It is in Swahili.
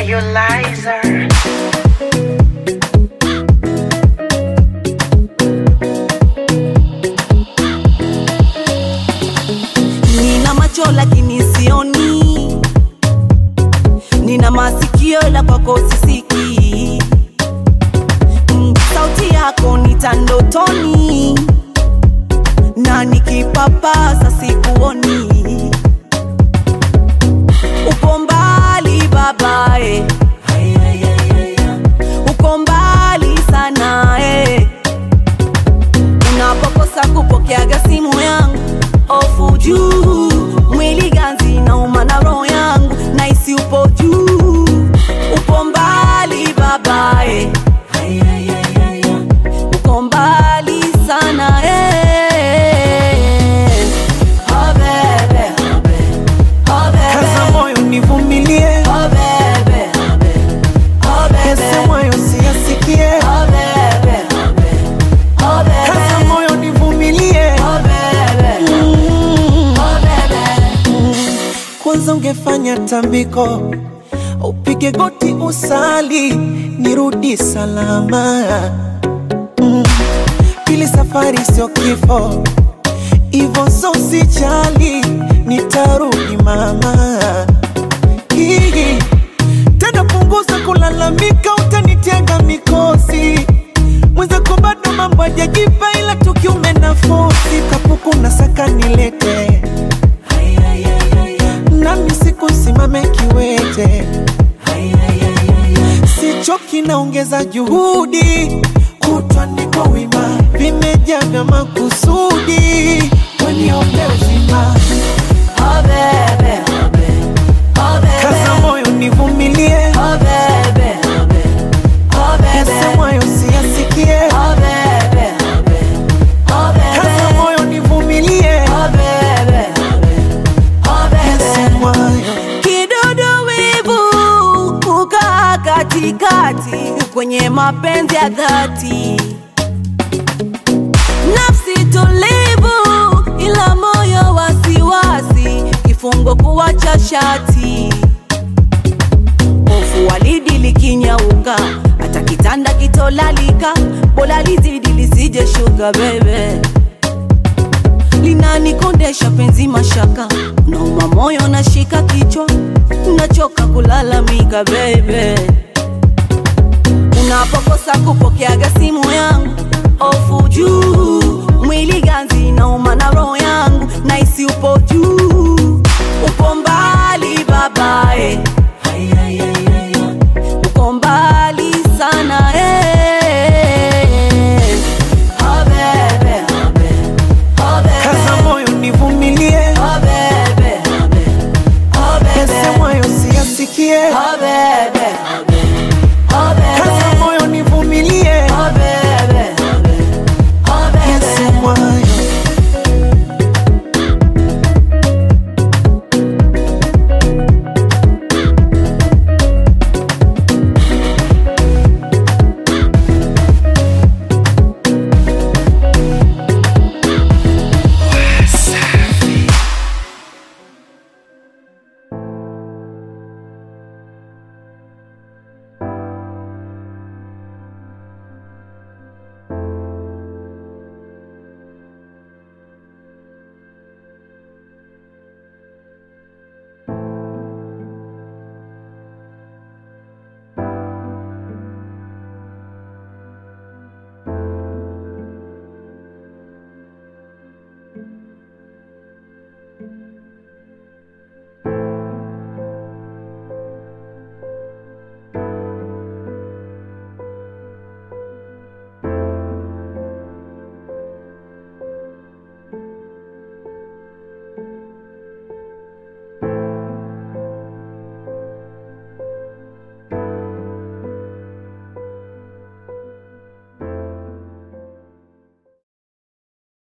Nebulizer. Nina macho lakini sioni, nina masikio ila kwako sisikii. Mm, Sauti yako nita ndotoni, na nikipapasa sikuoni. Upo mbali babae, uko mbali sana eh. Unapokosa kupokeaga simu yangu ofu juu, mwili ganzi nauma na roho yangu naisi upo juu, upo mbali babae, uko mbali sana eh. Oh, bebe, oh, bebe, Kaza moyo nivumilie, oh, bebe, oh, bebe, yase moyo siyasikie. oh, bebe, oh, bebe, Kaza moyo nivumilie, oh, bebe, oh, bebe. kwanza ungefanya tambiko, upige goti usali, nirudi salama. Mm. Pili safari sio kifo, ivo so sijali, nitarudi mama. Hii tena punguza kulalamika, utanitega mikosi mwenzako bado mambo hajajipa, ila tukiume nafosi kapuku na saka nilete nami sikusimame kiwete, sichoki naongeza juhudi, kutwa niko wima, vimejaa vya makusudi, weniombe uzima, Oh, bebe, oh, bebe, kaza moyo nivumilie, oh, bebe, oh, bebe, yase moyo siyasikie, oh, bebe, oh, kaza bebe, moyo nivumilie, oh, bebe, oh, yase bebe. moyo Kidudu wivu kukaa katikati kwenye mapenzi ya dhati, nafsi tulivu ila moyo wasiwasi, kifungo kuwacha shati, hofu walidi likinyauka, hata kitanda kitolalika, bora lizidi lisije shuka bebe linanikondesha penzi mashaka, nauma moyo nashika kichwa, nachoka kulalamika bebe, unapokosa kupokeaga simu yangu ofu juu, mwili ganzi nauma na roho yangu naisi upo juu, upo mbali babae, uko mbali sana eh. Oh, bebe, oh, bebe. kaza moyo nivumilie, Oh baby, oh yase baby, moyo siyasikie, oh baby,